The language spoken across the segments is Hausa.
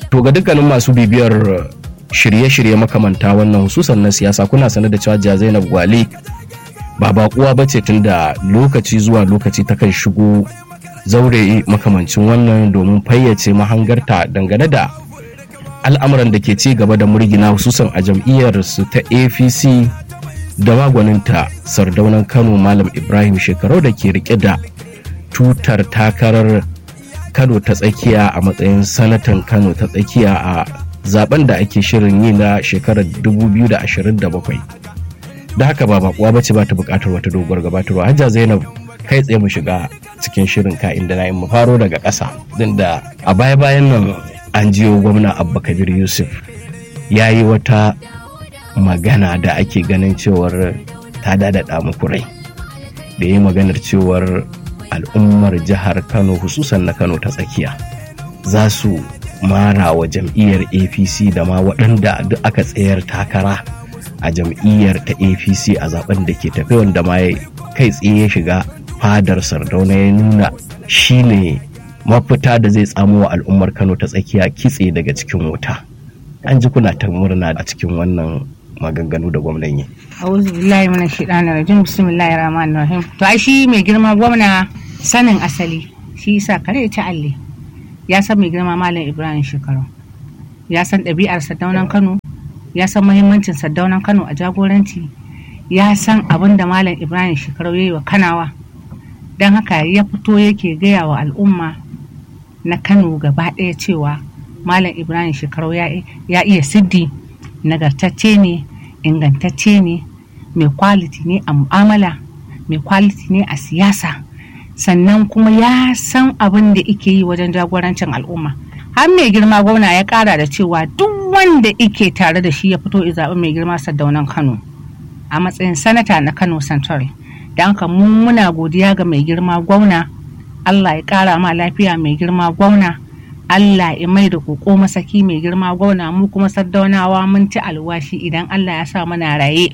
to ga dukkanin masu bibiyar shirye-shirye makamanta wannan hususan na siyasa kuna sanar da cewa jiya zainab gwale ba bakuwa ba ce tun da lokaci zuwa lokaci ta kan shigo zaure makamancin wannan domin fayyace mahangarta dangane da al'amuran da ke ci gaba da murgina hususan a jam'iyyar su ta apc da magwaninta sardaunan kano malam ibrahim shekarau da ke rike da tutar takarar kano ta tsakiya a matsayin sanatan kano ta tsakiya a zaben da ake shirin yi na shekarar 2027 da haka ba bakuwa ba ce ba ta bukatar wata doguwar gabatarwa hajja zainab kai tsaye mu shiga cikin shirin ka inda na yi mu faro daga ƙasa din da a baya bayan nan an jiyo gwamna abba kabir yusuf ya yi wata magana da ake ganin cewar ta dadada muku rai da yi maganar cewar al'ummar jihar kano hususan na kano ta tsakiya za su mara wa jam'iyyar apc da ma waɗanda duk aka tsayar takara a jam'iyyar ta apc a zaben da ke tafi wanda ma kai tsaye ya shiga fadar sardauna ya nuna shine mafita da zai tsamo wa al'ummar kano ta tsakiya kitse daga cikin wuta an ji kuna ta murna a cikin wannan maganganu da gwamnan yi a'udhu billahi minash shaitanir rajim bismillahir rahmanir rahim to ai shi mai girma gwamna sanin asali shi yasa kare ta alle ya san mai girma malam ibrahim shekaru ya san ɗabi'ar sardaunan kano ya san muhimmancin sardaunan kano a jagoranci ya san abin da malam ibrahim shekaru ya yi wa kanawa don haka ya fito yake gaya wa al'umma na kano gaba ɗaya cewa malam ibrahim shekaru ya iya siddi nagartacce ne ingantacce ne mai kwaliti ne a mu'amala mai kwaliti ne a siyasa sannan kuma ya san abin da ike yi wajen jagorancin al'umma har mai girma gwamna ya kara da cewa duk wanda ike tare da shi ya fito ya zaɓi mai girma sardaunan kano a matsayin sanata na kano central da haka mu muna godiya ga mai girma gwamna allah ya kara ma lafiya mai girma gwamna allah ya mai da koko masaki mai girma gwamna mu kuma sardaunawa mun ci alwashi idan allah ya sa muna raye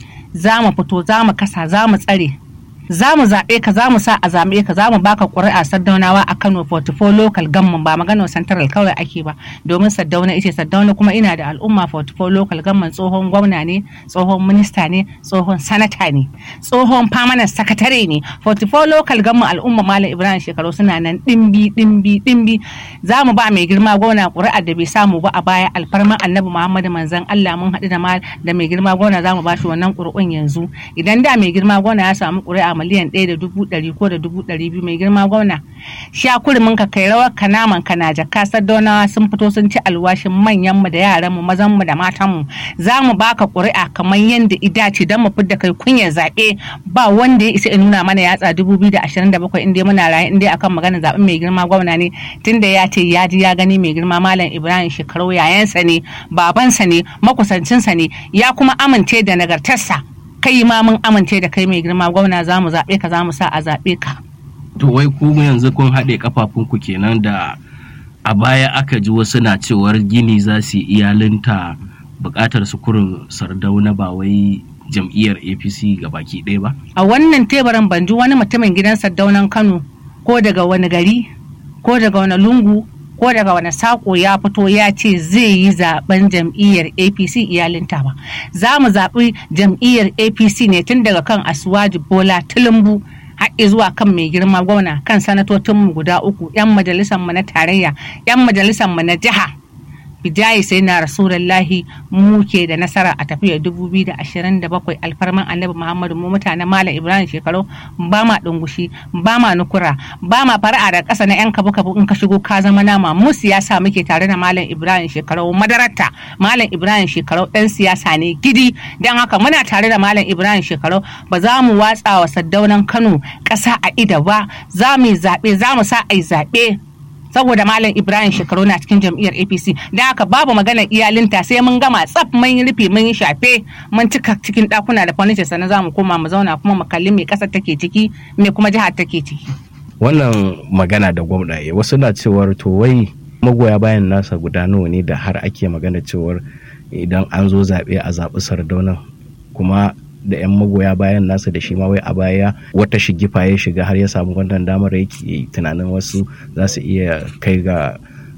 za mu fito za mu kasa za mu tsare za mu zaɓe ka za mu sa a zaɓe ka za mu baka ƙuri'a saddaunawa a Kano 44 local gamman ba magana central kawai ake ba domin saddauna ita saddauna kuma ina da al'umma 44 local gamman tsohon gwamna ne tsohon minista ne tsohon sanata ne tsohon permanent sakatare ne 44 local gamman al'umma malam ibrahim shekaru suna nan ɗimbi ɗimbi ɗimbi za mu ba mai girma gwamna ƙuri'ar da bai samu ba a baya alfarma annabi muhammadu manzon allah mun haɗu da da mai girma gwamna za mu ba shi wannan ƙuri'un yanzu idan da mai girma gwamna ya samu ƙuri'a miliyan ɗaya da dubu ɗari ko da dubu ɗari biyu mai girma gwamna sha kurimin ka kai rawar ka naman ka na jaka sadaunawa sun fito sun ci alwashin manyan mu da yaran mu mazan mu da matan mu za mu baka ƙuri'a kamar yadda idace don mu fidda kai kunyar zaɓe ba wanda ya isa ya nuna mana yatsa dubu biyu da ashirin da bakwai inda muna raye inda akan maganar zaɓen mai girma gwamna ne tunda ya ce ya ji ya gani mai girma malam ibrahim shekaru yayansa ne babansa ne makusancinsa ne ya kuma amince da nagartarsa kai ma mun amince da kai mai girma gwamna za mu zaɓe ka za mu sa a zaɓe ka. To wai ku yanzu kun haɗe kafafunku kenan da a baya aka ji wasu na cewar gini za su iyalinta buƙatar su kurin sardauna ba wai jam'iyyar APC ga baki ɗaya ba? A wannan teburin ban ji wani mutumin gidan sardaunan Kano ko daga wani gari ko daga wani lungu ko daga wani sako ya fito ya ce zai yi zaben jam'iyyar apc iyalinta ba za mu zaɓi jam'iyyar apc ne tun daga kan asuwaji bola tulumbu haɗe zuwa kan mai girma gwamna kan sanatocinmu guda uku 'yan majalisarmu na tarayya 'yan majalisarmu na jiha bidayi sai na rasulullahi mu ke da nasara a tafiyar 2027 alfarman annabi muhammadu mu mutanen malam ibrahim shekaru ba ma dungushi ba ma nukura ba ma fara'a da ƙasa na yan kabu kabu in ka shigo ka zama nama mu siyasa muke tare da malam ibrahim shekaru madarata malam ibrahim shekaru ɗan siyasa ne gidi don haka muna tare da malam ibrahim shekaru ba za mu watsa wa saddaunan kano ƙasa a ida ba za mu yi zaɓe za mu sa a yi zaɓe saboda malam ibrahim shekaru na cikin jam'iyyar apc da haka babu maganar iyalinta sai mun gama tsaf mun yi rufe mun yi shafe mun cika cikin dakuna da furniture sannan za mu koma mu zauna kuma mu kalli me kasar take ciki me kuma jihar take ciki wannan magana da gwamna ya wasu na cewar to wai magoya bayan nasa guda nawa ne da har ake magana cewar idan an zo zaɓe a zaɓi sardaunan kuma da 'yan magoya bayan nasa da shi ma wai a baya wata shigifa ya shiga har ya samu wannan damar yake tunanin wasu za su iya kai ga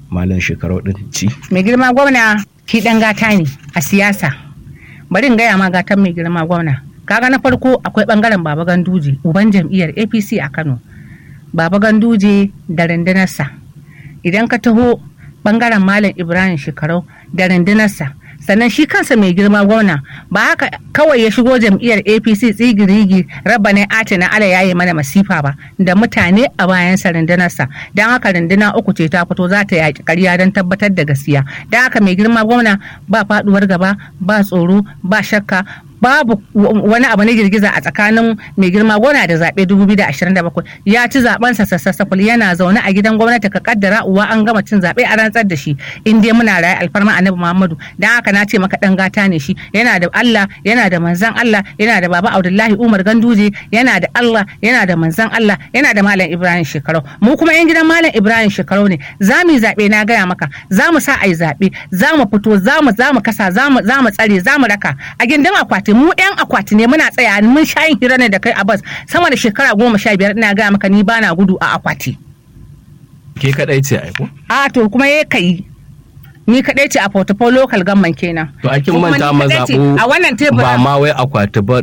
malam shekarau din ci mai girma gwamna shi dan gata ne a siyasa bari in gaya ma gatan mai girma gwamna kaga na farko akwai bangaren baba ganduje uban jam'iyyar apc a kano baba ganduje da rundunarsa idan ka taho bangaren malam ibrahim shekarau da rundunarsa sannan shi kansa mai girma gwamna ba haka kawai ya shigo jam'iyyar apc tsigirigi rabba ne ati na ala yayi mana masifa ba da mutane a bayansa rundunarsa don haka runduna uku ce ta fito za ta yaƙi ƙarya don tabbatar da gaskiya don haka mai girma gwamna ba faɗuwar gaba ba tsoro ba shakka babu wani abu na girgiza a tsakanin mai girma gona da zaɓe 2027 ya ci zaben sa sassaful yana zaune a gidan gwamnati ka kaddara uwa an gama cin zaɓe a rantsar da shi in dai muna raye alfarma annabi muhammadu dan haka na ce maka dan gata ne shi yana da allah yana da manzan allah yana da baba abdullahi umar ganduje yana da allah yana da manzan allah yana da malam ibrahim shekarau mu kuma yan gidan malam ibrahim shekarau ne za mu yi zaɓe na gaya maka za mu sa a yi zaɓe za mu fito za mu za mu kasa za mu tsare za mu raka a gindin akwati akwati mu yan akwati ne muna tsaya mun sha yin hira ne da kai a bas sama da shekara goma sha biyar ina gaya maka ni bana gudu a akwati. ke kadai ce aiko a to kuma ya kai ni kadai ce a portfolio local government kenan to akin manta mazaɓu a wannan tebur ba ma wai akwati ba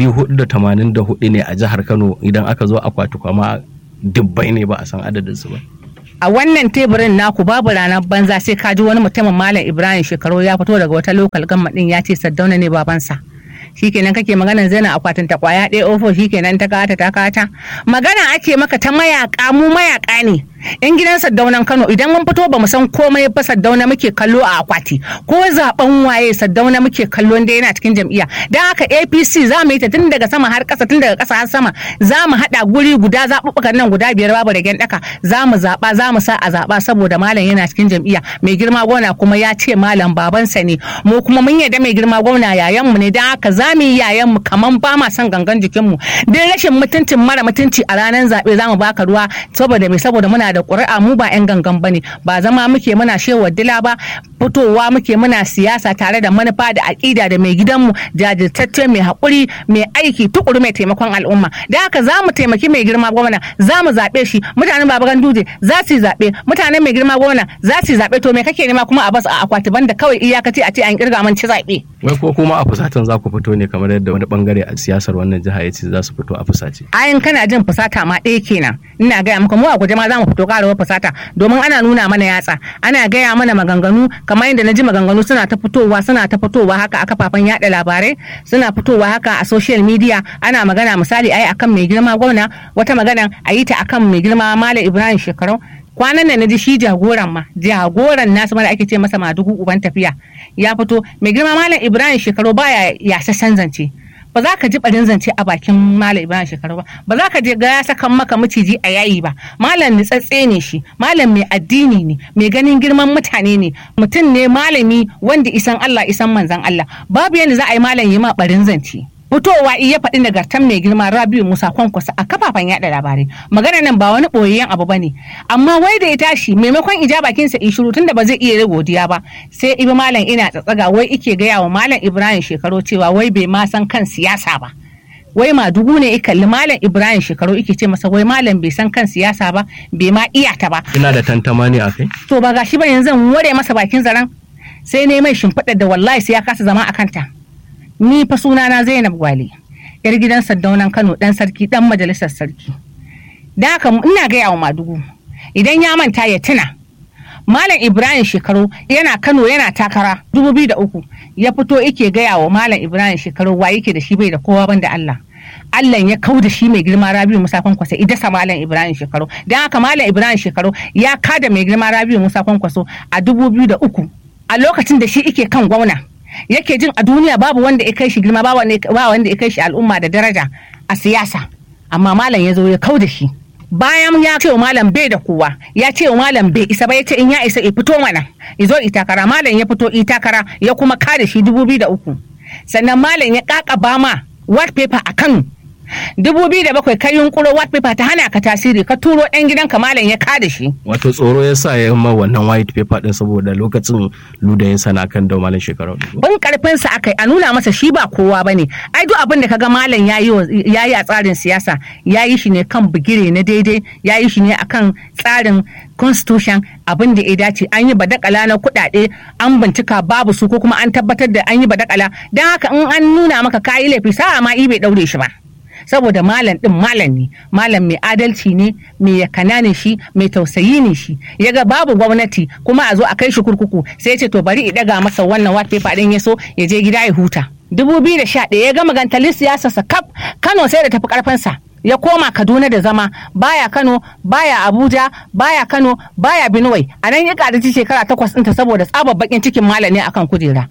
484 ne a jihar Kano idan aka zo akwati kuma dubbai ne ba a san adadin su ba a wannan teburin naku babu ranar banza sai ka ji wani mutumin malam ibrahim shekaru ya fito daga wata local government din ya ce saddauna ne babansa shikenan kake maganar zana akwatin ta kwaya ɗaya ofo shikenan ta kata ta kata magana ake maka ta mayaka mu mayaka ne yan gidan saddaunan kano idan mun fito bamu san komai ba saddauna muke kallo a akwati ko zaben waye saddauna muke kallo da yana cikin jam'iyya dan haka apc za mu yi ta tun daga sama har ƙasa tun daga ƙasa har sama za mu haɗa guri guda zaɓuɓɓukan nan guda biyar babu da ɗaka za mu zaɓa za mu sa a zaɓa saboda malam yana cikin jam'iyya mai girma gwamna kuma ya ce malam babansa ne mu kuma mun yarda mai girma gwamna yayanmu ne dan haka za mu yi yayanmu kaman ba ma son gangan jikinmu duk rashin mutuncin mara mutunci a ranar zaɓe za mu baka ruwa saboda mai saboda muna da ƙuri'a mu ba 'yan gangan bane ba zama muke muna shewa dila ba fitowa muke muna siyasa tare da manufa da aƙida da mai gidanmu jajirtacce mai haƙuri mai aiki tukuru mai taimakon al'umma da haka za mu taimaki mai girma gwamna za mu zaɓe shi mutanen baba ganduje za su yi zaɓe mutanen mai girma gwamna za su yi zaɓe to me kake nema kuma a bas a akwati banda kawai iyakaci a ce an kirga man ci zaɓe. wai ko kuma a fusatan za ku fito ne kamar yadda wani bangare a siyasar wannan jiha ya ce za su fito a fusace. ayin kana jin fusata ma ɗaya kenan ina gaya maka mu a guje ma za mu fito ƙarawar fusata domin ana nuna mana yatsa ana gaya mana maganganu kamar yadda na ji maganganu suna ta fitowa suna ta fitowa haka a kafafen yaɗa labarai suna fitowa haka a social media ana magana misali ai akan mai girma gwamna wata magana a yi ta akan mai girma malam ibrahim shekarau kwanan nan na ji shi jagoran ma jagoran nasu mara ake ce masa madugu uban tafiya ya fito mai girma malam ibrahim shekaru baya yasassan zance ba za ka ji barin zance a bakin malam ibrahim shekaru ba ba za ka je ga ya sakan maka maciji a yayi ba malam nitsatse ne shi malam mai addini ne mai ganin girman mutane ne mutum ne malami wanda isan allah isan manzan allah babu yadda za a yi malam yi ma barin zance fitowa iya faɗi nagartan mai girma rabiu musa kwankwasa a kafafen yaɗa labarai magana nan ba wani ɓoyayyen abu bane amma wai da ya tashi maimakon ija bakinsa in shiru tunda ba zai iya godiya ba sai ibi malam ina tsatsaga wai ike gaya wa malam ibrahim shekaru cewa wai bai ma san kan siyasa ba wai madugu ne kalli malam ibrahim shekaru ike ce masa wai malam bai san kan siyasa ba bai ma iya ta ba ina da tantama ne akai to ba gashi ba yanzu ware masa bakin zaren sai ne mai shimfiɗar da wallahi sai ya kasa zama a kanta ni fa sunana Zainab Gwale yar gidan Saddaunan Kano dan sarki dan majalisar sarki da haka ina gaya wa Madugu idan ya manta ya tuna Malam Ibrahim Shekaru yana Kano yana takara 2003 ya fito yake gaya wa Malam Ibrahim Shekaru wa yake da shi bai da kowa banda Allah Allah ya kau da shi mai girma Rabiu Musa Kwankwaso idasa Malam Ibrahim Shekaru dan haka Malam Ibrahim Shekaru ya kada mai girma Rabiu Musa Kwankwaso a 2003 a lokacin da shi ike kan gwamna yake jin a duniya babu wanda ya kai shi girma ba wanda ya kai shi al'umma da daraja a siyasa amma malam ya zo ya kau da shi bayan ya ce wa malam bai da kowa ya ce wa malam bai isa ba ya ce in ya isa ya fito mana ya zo itakara malam ya fito itakara ya kuma kare shi dubu biyu da uku sannan malam ya kakaba ma white paper a kano dubu biyu da bakwai kai yunkuro white paper ta hana ka tasiri ka turo ɗan gidanka malam ya kada shi wato tsoro ya sa ya ma wannan white paper din saboda lokacin luda ya sana kan da malam shekaru bin karfin sa akai a nuna masa shi ba kowa bane ai duk abin da kaga malam yayi yayi a tsarin siyasa yayi shi ne kan bigire na daidai yayi shi ne akan tsarin constitution abin da ya dace an yi badakala na kuɗaɗe an bincika babu su ko kuma an tabbatar da an yi badakala don haka in an nuna maka kayi laifi sa'a ma bai ɗaure shi ba saboda malam din malam ne malam mai adalci ne mai yakana ne shi mai tausayi ne shi ya ga babu gwamnati kuma a zo a kai shi kurkuku sai ya ce to bari i daga masa wannan white paper din ya so ya je gida ya huta 2011 ya gama gantalin siyasarsa kaf kano sai da tafi karfinsa ya koma kaduna da zama baya kano baya abuja baya kano baya benue a nan ya karaci shekara takwas ɗinta saboda tsabar bakin cikin malami akan kujera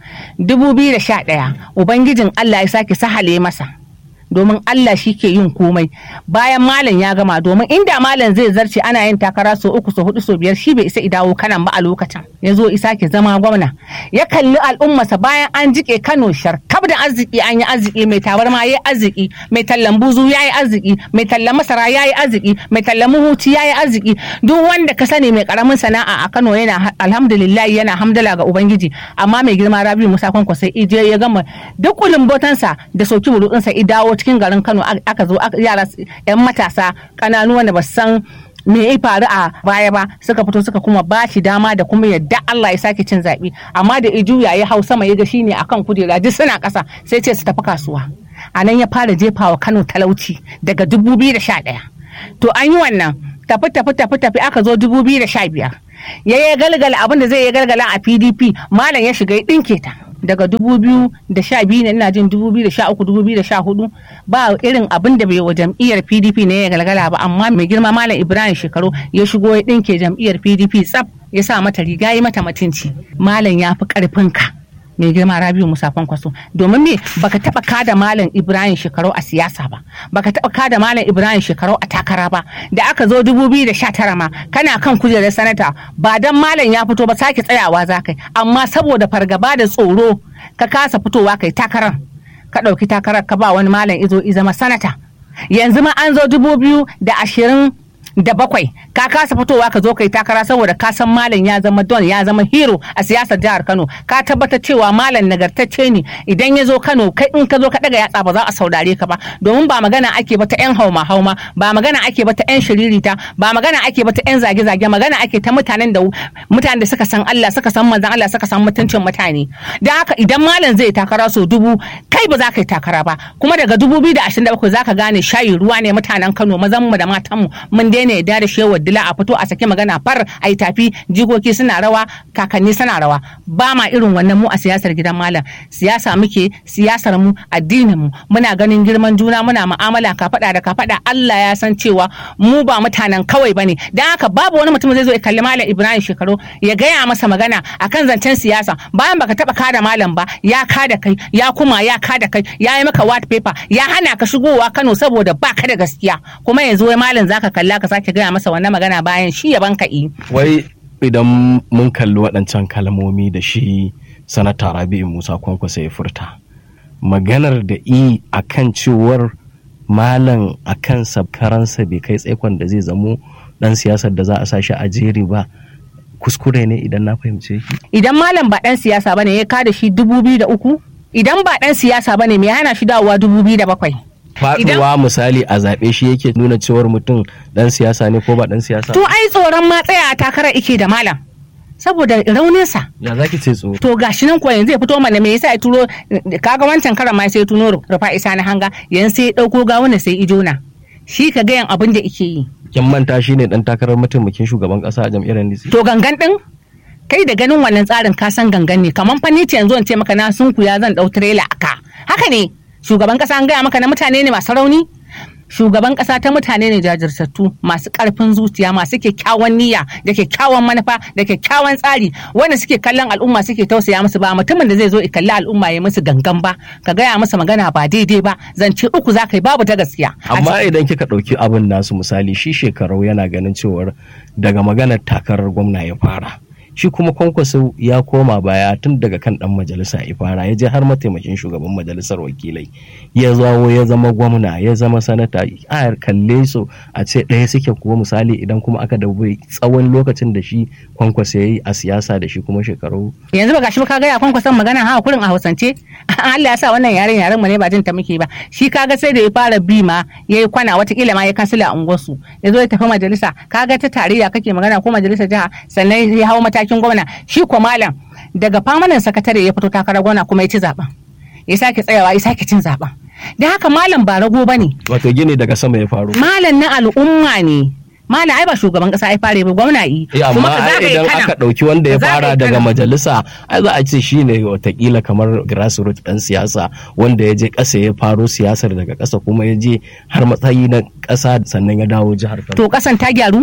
2011 ubangijin allah ya sake sahale masa domin Allah shi ke yin komai bayan malam ya gama domin inda malam zai zarce ana yin takara so uku so hudu so biyar shi bai isa idawo kanan ba a lokacin ya zo isa ke zama gwamna ya kalli al'ummarsa bayan an jike Kano sharkab da arziki an yi arziki mai tabarma ya yi arziki mai tallan buzu ya yi arziki mai tallan masara ya yi arziki mai tallan muhuci ya yi arziki duk wanda ka sani mai karamin sana'a a Kano yana alhamdulillah yana hamdala ga ubangiji amma mai girma Rabiu Musa Kwankwa sai ije ya gama duk kulumbotansa da soki burutsinsa idawo cikin garin Kano aka zo yara yan matasa kananu wanda ba san me ya faru a baya ba suka fito suka kuma ba shi dama da kuma yadda Allah ya sake cin zaɓe amma da ijuya ya hau sama ya ga shine akan kujera duk suna ƙasa sai ce su tafi kasuwa a nan ya fara jefawa Kano talauci daga 2011 to an yi wannan tafi tafi tafi tafi aka zo 2015 ya yi galgala abin da zai yi galgala a PDP malam ya shiga ya ɗinke ta daga 2012 ne ina jin 2013 2014 ba irin abin da bai wa jam'iyyar pdp ne ya galgala ba amma mai girma malam ibrahim shekaru ya shigo ya dinke jam'iyyar pdp tsaf ya sa mata riga ya mata mutunci malam ya fi karfinka mai girma rabiu musa kwankwaso domin me baka taba kada malam ibrahim shekaru a siyasa ba baka taba kada malam ibrahim shekaru a takara ba da aka zo 2019 ma kana kan kujerar sanata ba dan malam ya fito ba sake tsayawa za kai amma saboda fargaba da tsoro ka kasa fitowa kai takarar ka ɗauki takarar ka ba wani malam izo zama sanata yanzu ma an zo 2020 da bakwai ka kasa fitowa ka zo kai takara saboda ka san malam ya zama don ya zama hero a siyasar jihar Kano ka tabbatar cewa malam nagartacce ne idan ya zo Kano kai in ka zo ka daga yatsa ba za a saurare ka ba domin ba magana ake ba ta yan hauma hauma ba magana ake ba ta yan shiririta ba magana ake ba ta yan zage zage magana ake ta mutanen da mutanen da suka san Allah suka san manzon Allah suka san mutuncin mutane dan haka idan malam zai takara so dubu kai ba za ka yi takara ba kuma daga 2027 za ka gane shayi ruwa ne mutanen Kano mazan mu da matan mu mun daina yarda da shewa dila a fito a saki magana far a yi tafi jikoki suna rawa kakanni suna rawa ba ma irin wannan mu a siyasar gidan malam siyasa muke siyasar mu addinin mu muna ganin girman juna muna mu'amala ka faɗa da ka faɗa Allah ya san cewa mu ba mutanen kawai bane dan haka babu wani mutum zai zo ya kalli malam Ibrahim Shekaru ya gaya masa magana akan zancen siyasa bayan baka taba kada malam ba ya kada kai ya kuma ya kada kai ya yi maka white paper ya hana ka shigowa Kano saboda baka da gaskiya kuma yanzu wai malam zaka kalla ka sake gaya masa wannan magana bayan shi ya banka yi. Wai idan mun kalli waɗancan kalmomi da shi sanata Rabi'u Musa Kwankwasa ya furta. Maganar da i a kan cewar malam a kansa karansa bai kai tsaikon da zai zamo ɗan siyasar da za a sashi a jeri ba kuskure ne idan na fahimce shi. Idan malam ba ɗan siyasa bane ya kada shi dubu biyu da uku idan ba ɗan siyasa bane me hana shi dawowa dubu biyu da bakwai. faduwa misali a zaɓe shi yake nuna cewar mutum dan siyasa ne ko ba dan siyasa to ai tsoron ma tsaya a takarar ike da malam saboda rauninsa ya zaki ce tsoro to gashi nan kuwa yanzu ya fito mana me yasa ya turo kaga wancan karan ma sai tuno rufa isa na hanga yanzu sai ya dauko gawuna sai ijona shi ka gayan abin da ike yi kin manta shi ne dan takarar mataimakin shugaban kasa a jam'iyyar NDC to gangan din kai da ganin wannan tsarin ka san gangan ne kamar fa ni ce yanzu in ce maka na sunku ya zan dau trailer aka haka ne shugaban kasa an gaya maka na mutane ne masu rauni shugaban kasa ta mutane ne jajirtattu masu karfin zuciya masu kyakkyawan niyya da kyakkyawan manufa da kyakkyawan tsari wanda suke kallon al'umma suke tausaya musu ba mutumin da zai zo kalli al'umma ya musu gangan ba ka gaya masa magana ba daidai ba zance uku za ka yi babu ta gaskiya amma idan kika ɗauki abin nasu misali shi shekarau yana ganin cewar daga maganar takarar gwamna ya fara shi kuma kwankwaso ya koma baya tun daga kan dan majalisa ifara ya je har mataimakin shugaban majalisar wakilai ya zawo ya zama gwamna ya zama sanata a kalle su a ce ɗaya suke kuwa misali idan kuma aka dubi tsawon lokacin da shi kwankwaso ya yi a siyasa da shi kuma shekaru yanzu ba gashi ba ka ga ya kwankwason magana ha kurin a hausance Allah ya sa wannan yaren yaren mu ne ba jin ta muke ba shi kaga sai da ya fara bi ma yayi kwana watakila ma ya kansila a unguwarsu ya zo ya tafi majalisa kaga ta tarayya kake magana ko majalisar jiha sannan ya hau matakin gwamna shi ko malam daga famanin sakatare ya fito takarar gwamna kuma ya ci zaben ya sake tsayawa ya sake cin zaben da haka malam ba rago bane wato gini daga sama ya faru malam na al'umma ne malam ai ba shugaban kasa ai fare ba gwamna yi Eh, amma ai idan aka ɗauki wanda ya fara daga majalisa ai za a ce shi ne watakila kamar grassroots ɗan siyasa wanda ya je ƙasa ya faro siyasar daga ƙasa kuma ya je har matsayi na ƙasa sannan ya dawo jihar Kano. to kasan ta gyaru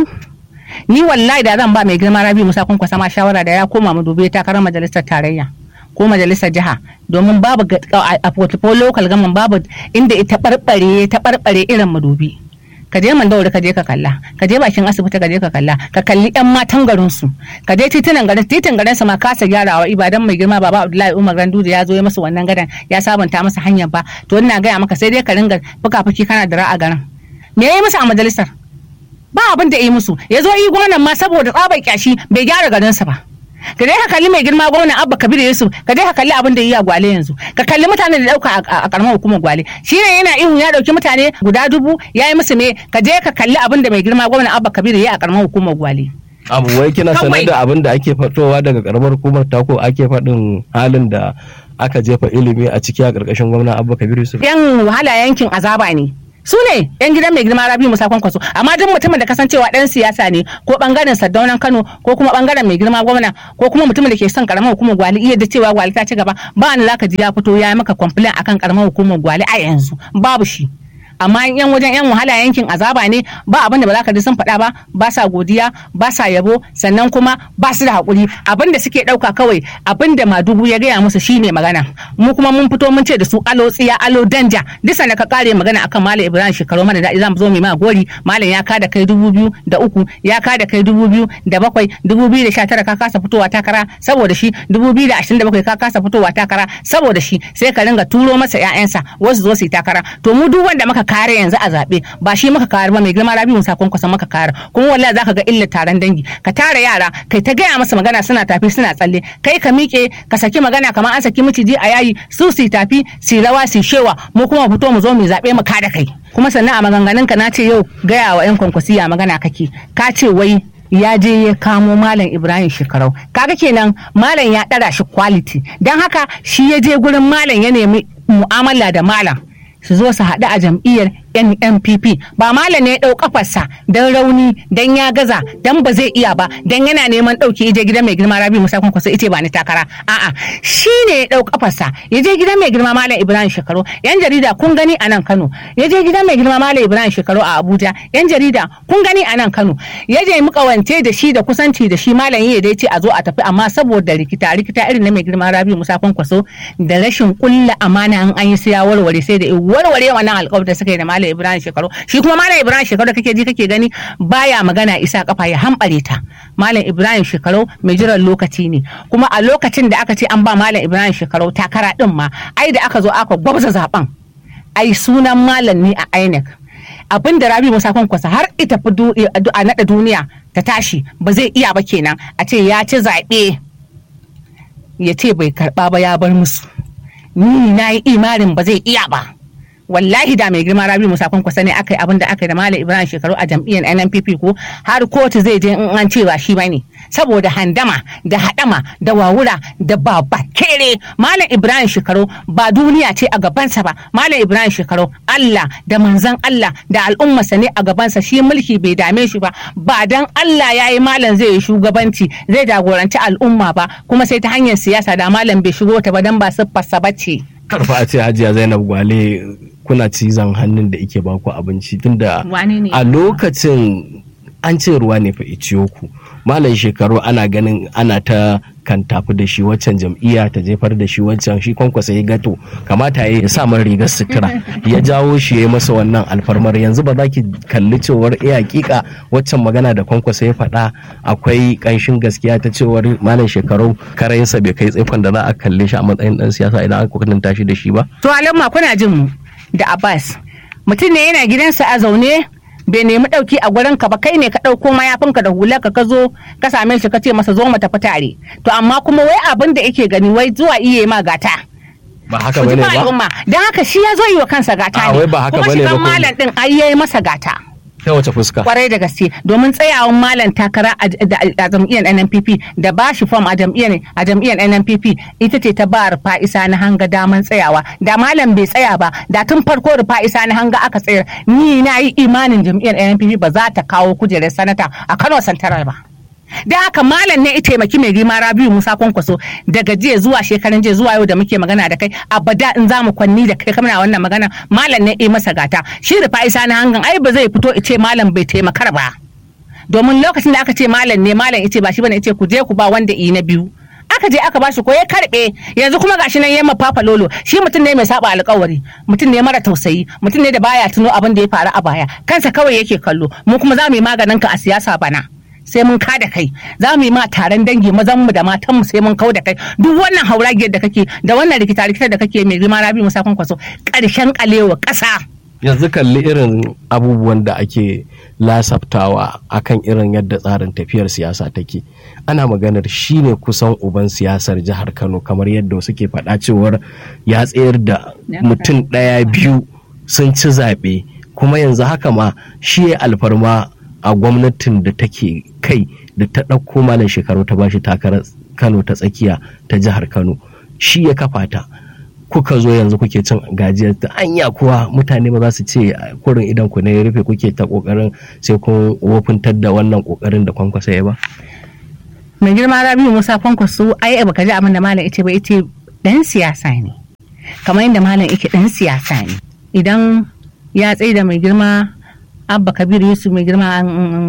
ni wallahi da zan ba mai girma rabi musa kun kwasa ma shawara da ya koma mu dubi takarar majalisar tarayya ko majalisar jiha domin babu ga- a portfolio local government babu inda ita barbare ta barbare irin madubi ka je mandauri ka je ka kalla ka je bakin asibiti ka je ka kalla ka kalli yan matan garin su ka je titunan garin titin garin su ma kasa gyarawa ibadan mai girma baba abdullahi umar ganduje ya zo ya masa wannan gadan ya sabunta masa hanyar ba to ina gaya maka sai dai ka ringa fuka-fuki kana da ra'a garin me ya yi masa a majalisar ba abin da yi musu ya zo yi gwamnan ma saboda tsabar kyashi bai gyara garinsa ba ka dai ka kalli mai girma gwamnan abba kabir yusuf ka dai ka kalli abin da yi a gwale yanzu ka kalli mutanen da dauka a karamar hukumar gwale shi ne yana ihu ya dauki mutane guda dubu ya yi musu me ka je ka kalli abin da mai girma gwamnan abba kabir ya yi a karamar hukumar gwale abu wai kina sanar Kawai. da abin da ake fatowa daga karamar hukumar tako ake faɗin halin da aka jefa ilimi a ciki a ƙarƙashin gwamna abba kabir yusuf yan wahala yankin azaba ne su ne yan gidan mai girma rabi musa kwankwaso amma duk mutumin da kasancewa dan siyasa ne ko bangaren sardaunan kano ko kuma bangaren mai girma gwamna ko kuma mutumin da ke son karamar hukumar gwali iya da cewa gwali ta ci gaba ba ni zaka ji ya fito ya yi maka complain akan karamar hukumar gwali a yanzu babu shi amma yan wajen yan wahala yankin azaba ne ba abin da ba za ka ji sun faɗa ba ba sa godiya ba sa yabo sannan kuma ba su da haƙuri abin da suke ɗauka kawai abin da madugu ya gaya musu shine magana mu kuma mun fito mun ce da su alo tsiya alo danja duk sanda ka kare magana akan malam ibrahim shekaru mana da za mu zo mu yi ma gori malam ya kada kai dubu biyu da uku ya kada kai dubu biyu da bakwai dubu biyu da sha tara ka kasa fitowa takara saboda shi dubu biyu da ashirin da bakwai ka kasa fitowa takara saboda shi sai ka ringa turo masa 'ya'yansa wasu zo su yi takara to mu duk wanda muka kare yanzu a zaɓe ba shi muka kare ba mai girma rabi musa kwankwason muka kare kuma wallahi zaka ga illar taron dangi ka tara yara kai ta gaya masa magana suna tafi suna tsalle kai ka miƙe ka saki magana kamar an saki miciji a yayi su su yi tafi su yi rawa su yi shewa mu kuma mu fito mu zo mu zaɓe mu kada kai kuma sannan a maganganun ka na ce yau gaya wa 'yan kwankwasiya magana kake ka ce wai ya je ya kamo malam ibrahim shekarau kaga kenan malam ya ɗara shi quality don haka shi ya je gurin malam ya nemi mu'amala da malam su zo su haɗu a jam'iyyar NNPP ba malam ne ya ɗau kafarsa don rauni don ya gaza don ba zai iya ba don yana neman ɗauki je gidan mai girma Rabi Musa Kwankwaso ice ba ni takara a'a shi ne ya ɗau kafarsa ya je gidan mai girma Malam Ibrahim Shekaru yan jarida kun gani a nan Kano ya je gidan mai girma Malam Ibrahim Shekaru a Abuja yan jarida kun gani a nan Kano ya je mu kawance da shi da kusanci da shi malam ya dai ce a zo a tafi amma saboda rikita rikita irin na mai girma Rabi Musa Kwankwaso da rashin kulla amana an an yi sai ya warware sai da ya warware wannan alƙawarin da suka yi da Malam Ibrahim Shekaru shi kuma Malam Ibrahim Shekaru kake ji kake gani baya magana isa kafa ya hambare ta Malam Ibrahim Shekaru mai jiran lokaci ne kuma a lokacin da aka ce an ba Malam Ibrahim Shekaru takara din ma ai da aka zo aka gwabza zaben ai sunan malam ne a INEC abin da Rabi Musa Kwankwasa har ita fi du- a naɗa duniya ta tashi ba zai iya ba kenan a ce ya ci zaɓe ya ce bai karɓa ba ya bar musu ni na yi imanin ba zai iya ba wallahi da mai girma rabi musa kwankwasa ne aka yi abin da aka yi da malam ibrahim shekaru a jam'iyyar nnpp ko har kotu zai je in an ce ba shi bane saboda handama da hadama da wawura da baba kere malam ibrahim shekaru ba duniya ce a gabansa ba malam ibrahim shekaru allah da manzon allah da al'ummarsa ne a gabansa shi mulki bai dame shi ba ba dan allah ya yi malam zai yi shugabanci zai jagoranci al'umma ba kuma sai ta hanyar siyasa da malam bai shigo ta ba dan ba siffarsa ba ce karfa a ce hajiya zainab gwale kuna cizon hannun da ike baku abinci tunda Wane ne? a lokacin an ce ruwa ne fa iciyo ku malam shekaru ana ganin ana ta kan tafi da shi waccan jam'iyya ta jefar da shi waccan shi kwankwasa ya gato kamata ya sa man rigar sutura ya jawo shi ya masa wannan alfarmar yanzu ba za ki kalli cewar eh hakika waccan magana da kwankwasa ya faɗa akwai ƙanshin gaskiya ta cewar malam shekaru karayinsa bai kai tsaikon da za a kalle shi a matsayin ɗan siyasa idan aka kwatanta shi da shi ba. to alamma kuna jin mu da abbas mutum ne yana gidansa a zaune bai nemi ɗauki a gurin ka ba kai ne ka ɗauko mayafinka da hular ka zo ka same shi ka ce masa zo mu tafi tare to amma kuma wai abin da yake gani wai zuwa iya ma gata ba haka Ku ji bane fa ba al'umma don haka shi ya zo yi wa kansa gata A, ne wai ba haka kuma bane ba shigan ko- malam din ai yayi masa gata ta wace fuska kwarai da gaske domin tsayawan malam takara a da- a jam'iyyar NNPP da ba shi fom a jam'iyyar a jam'iyyar NNPP ita ce ta ba rufa isa na hanga daman tsayawa da malam bai tsaya ba da tun farko rufa isa na hanga aka tsayar ni na yi imanin jam'iyyar NNPP ba za ta kawo kujerar sanata a Kano Santaral ba da haka malam ne ya taimaki mai girma rabiu musa kwankwaso daga jiya zuwa shekaran jiya zuwa yau da muke magana da kai abada in za mu kwanni da kai kamar wannan magana malam ne ya masa gata shi rufa isa na hangan ai ba zai fito ice malam bai taimakar ba domin lokacin da aka ce malam ne malam ice ba shi bane ice ku je ku ba wanda i na biyu aka je aka bashi ko ya karbe yanzu kuma gashi nan yamma papa lolo shi mutum ne mai saba alkawari mutum ne mara tausayi mutum ne da baya tuno abin da ya faru a baya kansa kawai yake kallo mu kuma za mu yi maganin ka a siyasa bana sai mun ka da kai za mu yi ma taron dangi mazan mu da matan mu sai mun kau da kai duk wannan hauragiyar da kake da wannan rikita rikita da kake mai girma rabi musa kwankwaso karshen kalewa ƙasa yanzu kalli irin abubuwan da ake lasaftawa akan irin yadda tsarin tafiyar siyasa take ana maganar shine kusan uban siyasar jihar kano kamar yadda suke faɗa cewar ya tsayar da mutum ɗaya biyu sun ci zaɓe kuma yanzu haka ma shi ya alfarma a gwamnatin da take kai da ta ɗauko malam shekaru ta bashi takarar kano ta tsakiya ta jihar kano shi ya kafa ta kuka zo yanzu kuke cin gajiyar ta anya kuwa mutane ba za su ce kurin idan ku ne ya rufe kuke ta kokarin sai kun wofintar da wannan kokarin da kwankwasa ya ba mai girma rabiu musa kwankwaso ai baka ji abin da malam ita ba ita dan siyasa ne kamar yadda malam yake dan siyasa ne idan ya tsaye da mai girma abba kabir yusuf mai girma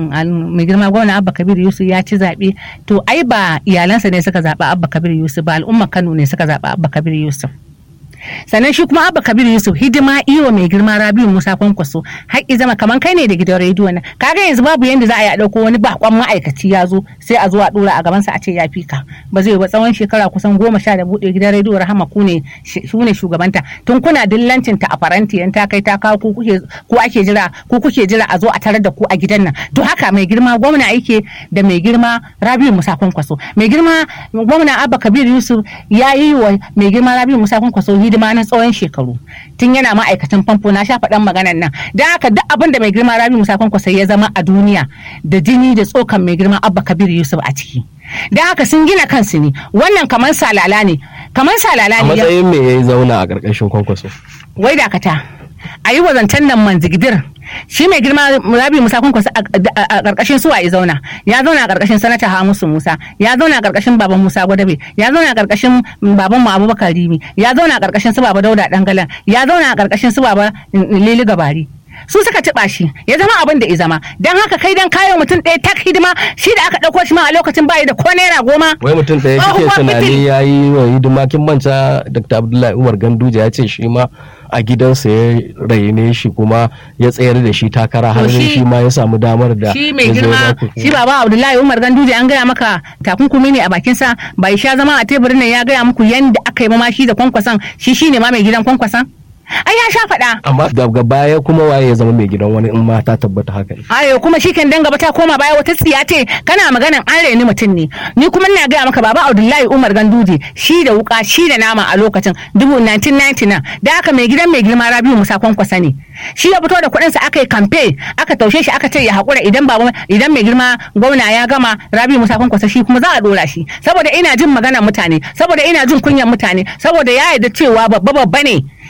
mai girma gwamna abba kabir yusuf ya ci zaɓe to ai ba iyalansa ne suka zaɓi abba kabir yusuf ba al'ummar kano ne suka zaɓi abba kabir yusuf sannan shi kuma abba kabir yusuf hidima iyo mai girma rabiu musa kwankwaso haƙƙi zama kamar kai ne da gidan rediyo nan kaga yanzu babu yanda za a yi a ɗauko wani bakon ma'aikaci ya zo sai a zo a ɗora a gabansa a ce ya fi ka ba zai ba tsawon shekara kusan goma sha da buɗe gidan rediyo rahama ku ne su ne shugabanta tun kuna dillancin ta a faranti yan ta kai ta kawo ku kuke ku ake jira ku kuke jira a zo a tarar da ku a gidan nan to haka mai girma gwamna yake da mai girma rabiu musa kwankwaso mai girma gwamna abba kabir yusuf ya yi wa mai girma rabiu musa kwankwaso hidima na tsawon shekaru tun yana ma'aikacin famfo na sha faɗan maganan nan da haka duk abin da mai girma rabi musa kwankwasa ya zama a duniya da jini da tsokan mai girma abba kabir yusuf a ciki da haka sun gina kansu ne wannan kamar salala ne kamar salala a ne matsayin me ya zauna a ƙarƙashin kwankwaso wai dakata a yi wazancan nan manzigdir shi mai girma rabi musa kwankwasa a ƙarƙashin suwa ya zauna ya zauna a ƙarƙashin sanata hamisu musa ya zauna a ƙarƙashin baban musa gwadabe ya zauna a ƙarƙashin baban mu abubakar rimi ya zauna a ƙarƙashin su baba dauda dangalan ya zauna a ƙarƙashin su baba lili gabari su suka taɓa shi ya zama abin da ya zama don haka kai dan kayo mutum ɗaya tak hidima shi da aka ɗauko shi ma a lokacin bayi da ko naira goma wai mutum ɗaya kike Tsohuwar tunani mutum. ya yi wa hidima kin manta dr abdullahi umar ganduje ya ce shi ma a gidansa ya raine shi kuma ya tsayar da shi takara har To shi- shi ma ya samu damar da shi mai ya zo girma ya ku- shi baba abdullahi umar ganduje an gaya maka takunkumi ne a bakinsa bai sha zama a teburin nan ya gaya muku yanda aka yi mamashi da kwankwason shi shine ma mai gidan kwankwason ai ya sha faɗa amma daga baya kuma waye ya zama mai gidan wani in ma ta tabbata haka ne ayo kuma shi kan danga ta koma baya wata tsiya ce kana maganan an reni mutum ne ni kuma ina gaya maka baba abdullahi umar ganduje shi da wuka shi da nama a lokacin dubu 1999 da aka mai gidan mai girma rabiu musa kwankwasa ne shi ya fito da kuɗin sa aka yi kamfe aka taushe shi aka ce ya haƙura idan baba idan mai girma gwamna ya gama rabiu musa kwankwasa shi kuma za a dora shi saboda ina jin maganar mutane saboda ina jin kunyan mutane saboda ya yarda cewa babba babba ne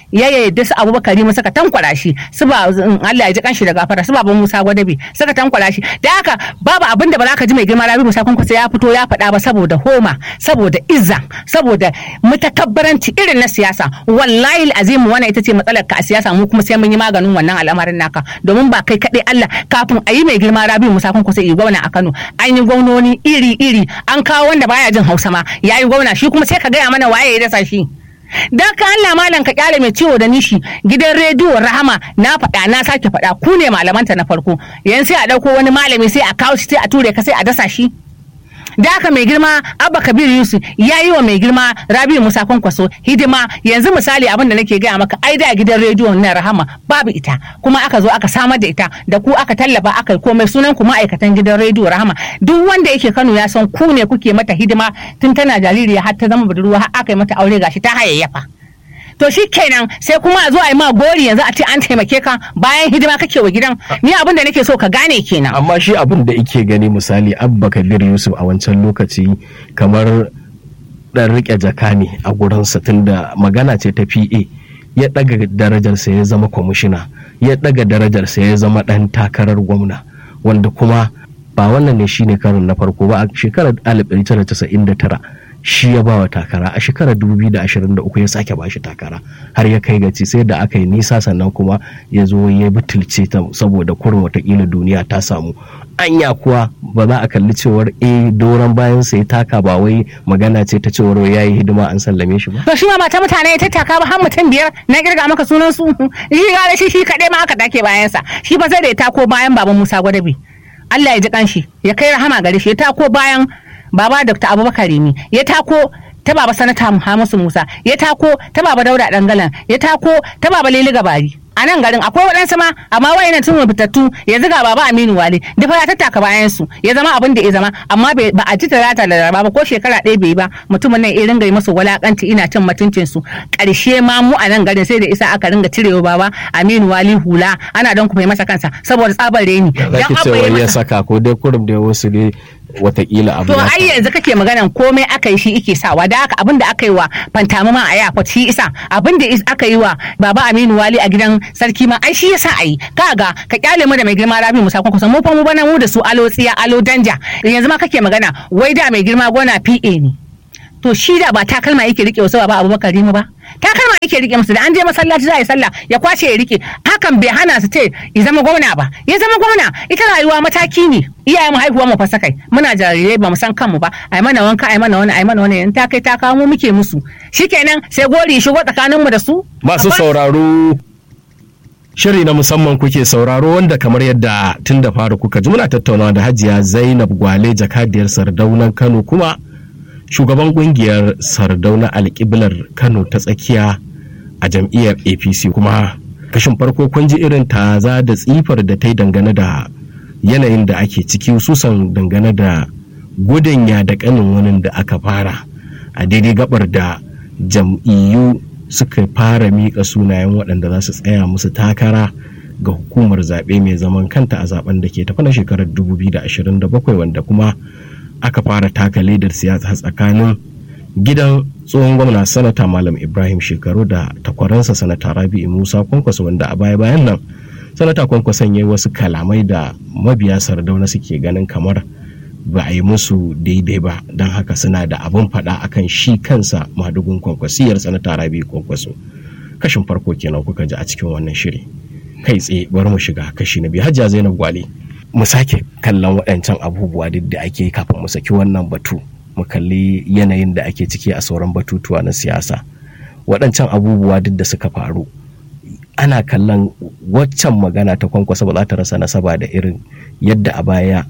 ya yadda su abubakar mu suka tankwara shi su ba Allah ya ji kanshi da gafara su baban Musa Gwadabe suka tankwara shi da haka babu abin da ba za ka ji mai girma Rabi Musa Kwankwaso ya fito ya faɗa ba saboda homa saboda izza saboda mutakabbaranci irin na siyasa wallahi azim wannan ita ce matsalar ka a siyasa mu kuma sai mun yi maganin wannan al'amarin naka domin ba kai kaɗai Allah kafin a yi mai girma Rabi Musa Kwankwaso yi gwamna a Kano an yi gwamnoni iri iri an kawo wanda baya jin Hausa ma ya yi gwamna shi kuma sai ka gaya mana waye ya dasa shi dan ka Allah malam ka kyale mai ciwo da nishi gidan rediyo rahama na faɗa na sake faɗa ku ne malamanta na farko yanzu sai a ɗauko wani malami sai a kawo shi sai a ture ka sai a dasa shi da haka mai girma abba kabir yusuf ya yi wa mai girma rabiu musa kwankwaso hidima yanzu misali abin da nake gaya maka ai da gidan rediyo na rahama babu ita kuma aka zo aka samar da ita da ku aka tallafa aka yi komai sunan ku ma'aikatan gidan rediyo rahama duk wanda yake kano ya san ku ne kuke mata hidima tun tana jaririya har ta zama budurwa har aka yi mata aure gashi ta hayayyafa to shi kenan sai kuma a zo a yi ma gori yanzu a ce an taimake ka bayan hidima kake wa gidan ni abin da nake so ka gane kenan amma shi abin da ike gani misali abba kabir yusuf a wancan lokaci kamar dan rike jaka ne a gurinsa tunda magana ce ta pa ya daga darajarsa ya zama kwamishina ya daga darajarsa ya zama dan takarar gwamna wanda kuma ba wannan ne shine karin na farko ba a shekarar 1999 shi ya bawa takara a shekarar 2023 ya sake bashi takara har ya kai gaci sai da aka yi nisa sannan kuma ya zo ya butulce ta saboda kurin watakila duniya ta samu anya kuwa ba za a kalli cewar eh doron bayan sai taka ba wai magana ce ta cewar ya yi hidima an sallame shi ba to shi ma mata mutane ya tattaka ba har mutum biyar na girga maka sunan su shi ga shi shi kaɗai ma aka dake bayansa shi ba sai da ya tako bayan baban Musa Gwadabi Allah ya ji kanshi ya kai rahama gare shi ya tako bayan baba dr abubakar rimi ya tako ta baba sanata hamisu musa ya tako ta baba dauda dangalan ya tako ta baba lili gabari a nan garin akwai waɗansu ma amma wayannan tun fitattu ya ziga baba aminu wale duk ya tattaka bayan su ya zama abin da ya zama amma ba a ji talata da raba ba ko shekara ɗaya bai ba mutumin nan ya ringa yi masa walakanci ina cin mutuncin su ƙarshe ma mu a nan garin sai da isa aka ringa cirewa baba aminu wali hula ana don kuma masa kansa saboda tsabar reni zaki ce wai ya saka ko dai kurum da wasu ne watakila abu to ai yanzu kake maganan komai aka yi shi ike sawa da haka abin da aka yi wa fantama ma a yafa shi isa abin da aka yi wa baba aminu wali a gidan sarki ma ai shi yasa ayi kaga ka kyale mu da mai girma rabi musa kun kusan mu fa mu bana mu da su alo tsiya alo danja yanzu ma kake magana wai da mai girma gona pa ne to shi da ba takalma yake rike wasu ba abubakar rimu ba takalma yake rike musu da an je masallaci za a yi sallah ya kwace ya rike hakan bai hana su ce ya zama gwamna ba ya zama gwamna ita rayuwa mataki ne iyayen mu haihuwa mu fasa kai muna jarirai ba mu san kanmu ba ai mana wanka ai mana wani ai mana wani in ta kai ta kawo mu muke musu shikenan sai gori shigo tsakanin mu da su masu sauraro shiri na musamman kuke sauraro wanda kamar yadda tun da fara kuka ji muna tattaunawa da hajiya zainab gwale jakadiyar sardaunan kano kuma shugaban kungiyar sardauna alƙiblar kano ta tsakiya a jam'iyyar apc kuma kashin farko kun ji irin taza da tsifar da ta yi dangane da yanayin da ake ciki susan dangane da gudun ya da kanin wani da aka fara a daidai gabar da jam'iyyu suka fara miƙa sunayen waɗanda za su tsaya musu takara ga hukumar zaɓe mai zaman kanta a zaben da ke tafi na shekarar 2027 wanda kuma aka fara taka ledar siyasa tsakanin gidan tsohon gwamna sanata malam ibrahim shekaru da takwaransa sanata rabi'u musa kwankwaso wanda a baya bayan nan sanata kwankwason ya yi wasu kalamai da mabiya sardauna suke ganin kamar ba a yi musu daidai ba don haka suna da abin faɗa akan shi kansa madugun kwankwasiyar sanata rabi'u kwankwaso kashin farko kenan kuka ji a cikin wannan shiri kai tsaye bari mu shiga kashi na biyu hajja zainab gwale mu sake kallon waɗancan abubuwa duk da ake kafin mu saki wannan batu mu kalli yanayin da ake ciki a sauran batutuwa na siyasa waɗancan abubuwa duk da suka faru ana kallon waccan magana ta kwankwasa ba za ta rasa nasaba da irin yadda a baya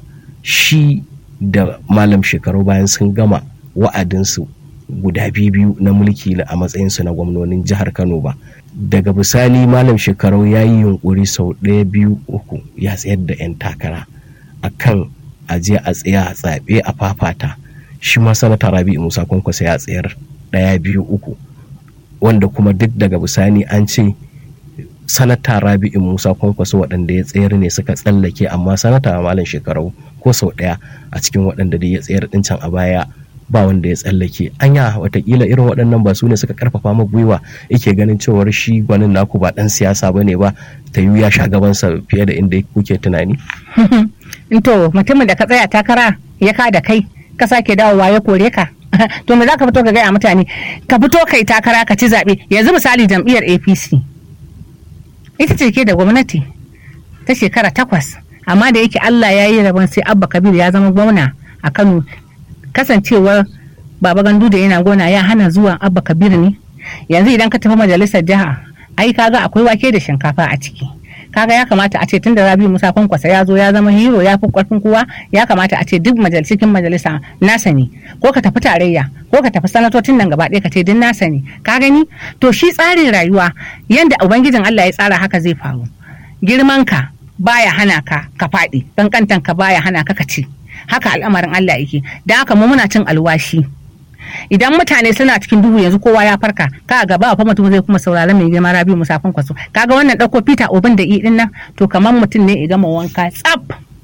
shi da malam shekaru bayan sun gama wa'adinsu guda biyu na mulki a matsayinsu na gwamnonin jihar kano ba daga bisani malam shekarau ya yi yunkuri sau ɗaya biyu uku ya tsayar da 'yan takara a kan aje a tsaya a tsaɓe a fafata shi ma sanata rabi musa kwankwasa ya tsayar ɗaya biyu uku wanda kuma duk daga bisani an ce sanata rabi'u musa kwankwaso waɗanda ya tsayar ne suka tsallake amma sanata malam shekarau ko sau ɗaya a cikin waɗanda da ya tsayar ɗin can a baya ba wanda ya tsallake anya watakila irin waɗannan ba su ne suka karfafa ma gwiwa yake ganin cewar shi gwanin naku ba ɗan siyasa ba ne ba ta yi ya sha gabansa fiye da inda kuke tunani to mutumin da ka tsaya takara ya ka da kai ka sake dawowa ya kore ka to me za ka fito ka gaya mutane ka fito kai takara ka ci zaɓe yanzu misali jam'iyyar apc ita ce ke da gwamnati ta shekara takwas amma da yake allah ya yi rabon sai abba kabir ya zama gwamna a kano kasancewar baba gandu da yana gona ya hana zuwa abba kabir ne yanzu idan ka tafi majalisar jiha ai kaga akwai wake da shinkafa a ciki kaga ya kamata a ce tunda rabi musa kwankwasa ya zo ya zama hero ya fi karfin kowa ya kamata a ce duk cikin majalisa nasa ne ko ka tafi tarayya ko ka tafi sanatocin nan gaba ɗaya ka ce duk nasa ne ka gani to shi tsarin rayuwa yanda ubangijin Allah ya tsara haka zai faru girman ka baya hana ka ka faɗi kankantan ka baya hana ka ka ci haka al'amarin Allah yake da haka mu muna cin alwashi idan mutane suna cikin duhu yanzu kowa ya farka ka gaba fa mutum zai kuma saurari mai girma rabi musafin kwaso kaga wannan dauko peter obin da idin nan to kamar mutum ne ya gama wanka tsaf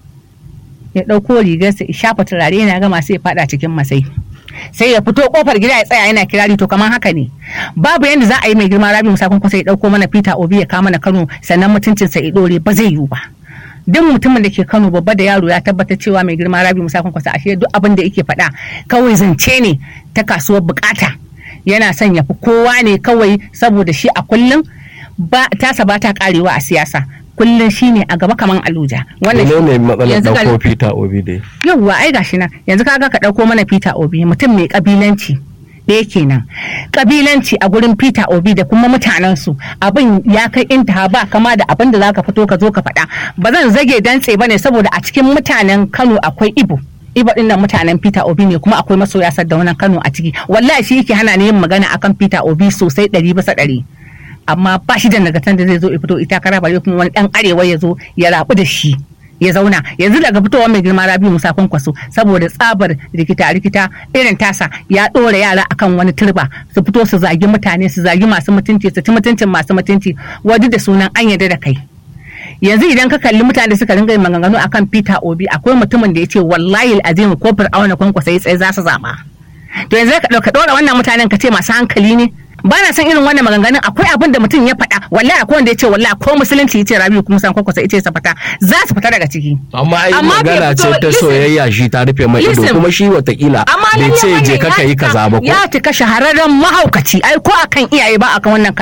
ya dauko rigarsa ya shafa turare yana gama sai ya fada cikin masai sai ya fito kofar gida ya tsaya yana kirari to kamar haka ne babu yanda za a yi mai girma rabi musafin kwaso ya dauko mana peter obi ya kama na kano sannan mutuncinsa ya dore ba zai yiwu ba duk mutumin da ke kano babba da yaro ya tabbatar cewa mai girma rabi musafin kwasa ashe duk abin da yake faɗa kawai zance ne ta kasuwar bukata yana son ya fi kowa ne kawai saboda shi a kullum ba tasa ba ta karewa a siyasa kullum shi ne a gaba kaman aluja wannan ne matsalar dauko peter obi dai yawwa ai gashi nan yanzu kaga ka dauko mana peter obi mutum mai kabilanci ɗaya kenan kabilanci a gurin peter obi da kuma mutanensu abin ya kai intaha ba kama da abin da zaka fito ka zo ka faɗa ba zan zage dantse ba ne saboda a cikin mutanen kano akwai ibo ibo din nan mutanen peter obi ne kuma akwai masoya wannan kano a ciki wallahi shi yake hana ni yin magana akan peter obi sosai ɗari bisa ɗari amma ba shi da nagartan da zai zo ya fito ita kara bare kuma wani ɗan arewa ya zo ya rabu da shi ya zauna yanzu daga fitowar mai girma rabi musa kwankwaso saboda tsabar rikita rikita irin tasa ya ɗora yara akan wani turba su fito su zagi mutane su zagi masu mutunci su ci mutuncin masu mutunci wadu da sunan an yarda da kai yanzu idan ka kalli mutane da suka ringa yin maganganu akan peter obi akwai mutumin da ya ce wallahi azim ko fir'auna kwankwasa ya tsaye za su zaba to yanzu ka ɗora wannan mutanen ka ce masu hankali ne ba na san irin wannan maganganun akwai abin da mutum ya faɗa wallahi akwai wanda ya ce wallahi ko musulunci ya ce rabiu kuma san kwakwasa ya ce sa fita za su fita daga ciki amma ai magana ce ta soyayya shi ta rufe mai ido kuma shi watakila bai ce je ka yi kaza ba ko ya cika shahararren mahaukaci ai ko akan iyaye ba akan wannan